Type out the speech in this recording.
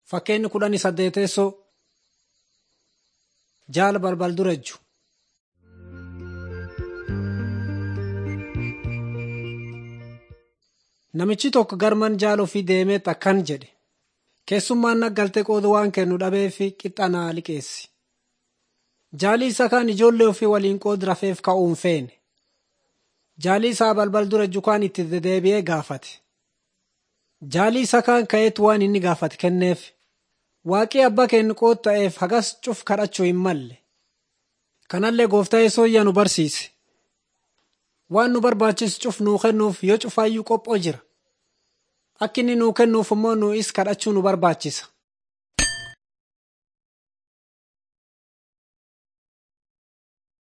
Fakkeenyi kudhanii saddeeteessoo jaala balbal dura ejju. Namichi tokko garman jaala ofii deemee akkan jedhe keessummaan naggaltee qooda waan kennu dhabeef qixxa naa liqeessi. Jaalli isaa kaan ijoollee ofii waliin qooda rafeef ka'uu hin feene. Jaalli isaa balbal dura ejju kaan itti dedeebi'ee gaafate. Jaalli isaa kaan ka'eetu waan inni gaafate kenneef. Waaqii abbaa kennu qooda ta'eef hagas cuf kadhachuu hin malle. Kanallee gooftaa yesoyyaa nu barsiise. Waan nu barbaachisu cuf nuu kennuuf yoo cufaayyuu qophoo jira. Akka inni nuu kennuuf immoo nu is kadhachuu nu barbaachisa.